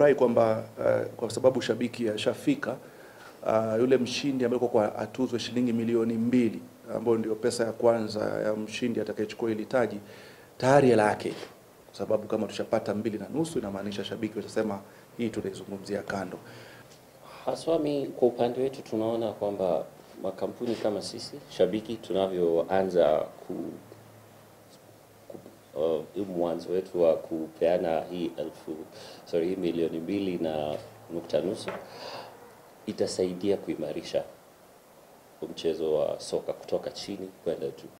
nimefurahi kwamba uh, kwa sababu shabiki ashafika uh, yule mshindi ambaye kwa atuzwe shilingi milioni mbili ambayo ndio pesa ya kwanza ya mshindi atakayechukua hili taji tayari hela yake ipo. kwa sababu kama tushapata mbili na nusu inamaanisha shabiki watasema hii tunaizungumzia kando. Haswa mi kwa upande wetu tunaona kwamba makampuni kama sisi shabiki tunavyoanza ku, ku uh, hii mwanzo wetu wa kupeana hii elfu sorry, hii milioni mbili na nukta nusu itasaidia kuimarisha mchezo wa soka kutoka chini kwenda juu.